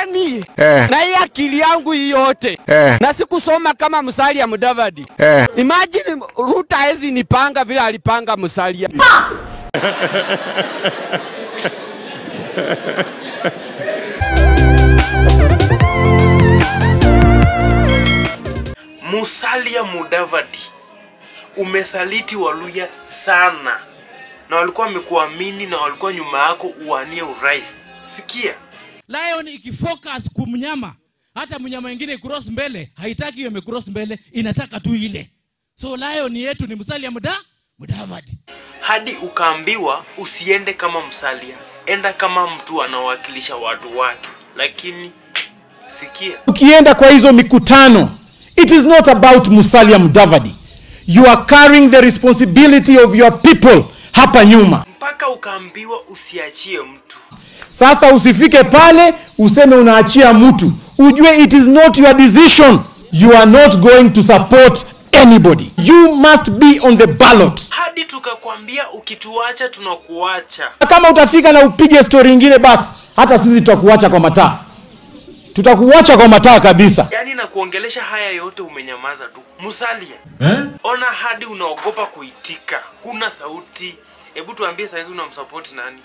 yani Eh. na hii akili yangu hii yote Eh. na sikusoma kama Musalia Mudavadi. Eh. Imagine Ruto hawezi nipanga vile alipanga Musalia. Musalia Mudavadi, umesaliti Waluya sana, na walikuwa wamekuamini na walikuwa nyuma yako uwanie urais. Sikia, Lion ikifocus kumnyama, hata mnyama mwingine cross mbele, haitaki hiyo imecross mbele, inataka tu ile. So lion yetu ni Musalia Muda Mudavadi. hadi ukaambiwa usiende kama Musalia, enda kama mtu anawakilisha watu wake. Lakini sikia, ukienda kwa hizo mikutano it is not about musalia mudavadi you are carrying the responsibility of your people hapa nyuma mpaka ukaambiwa usiachie mtu. sasa usifike pale useme unaachia mtu ujue it is not your decision you are not going to support anybody you must be on the ballot hadi tukakwambia ukituacha tunakuacha. kama utafika na upige stori ingine basi hata sisi tutakuacha kwa mataa tutakuacha kwa mataa kabisa Yaani na kuongelesha haya yote umenyamaza tu. Musalia, ona hadi unaogopa kuitika, huna sauti. Hebu tuambie saizi unamsapoti nani?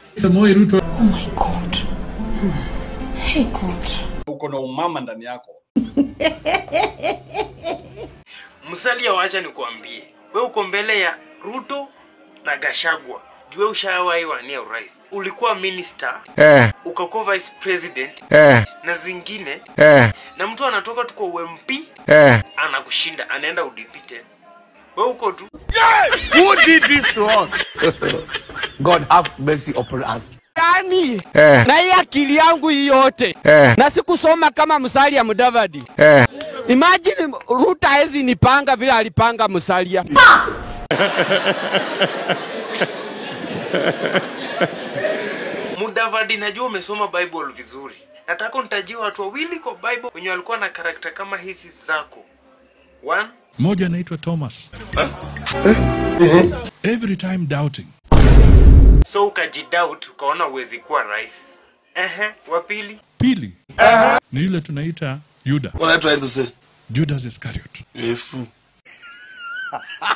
uko na umama ndani yako Musalia, wacha nikuambie, we uko mbele ya Ruto na Gashagwa. Jue ushawahi wania urais, ulikuwa minister, Eh. ukakuwa vice president Eh. na zingine, Eh. na mtu anatoka tu kwa UMP Eh. anakushinda, anaenda UDP tena. We uko tu God have mercy upon us. Yani Eh. na hii akili yangu hii yote Eh. na sikusoma kama Musalia Mudavadi. Eh. Imagine Ruto hawezi nipanga vile alipanga Musalia. Mudavadi, najua umesoma Bible vizuri. Nataka unitajie watu wawili kwa Bible wenye walikuwa na karakta kama hizi zako. One, Mmoja anaitwa Thomas. Every time doubting. so ukajidoubt ukaona uwezi kuwa rais. Ehe, wa pili Pili ni yule tunaita Yuda. unaitwa Eduse Judas Iscariot. efu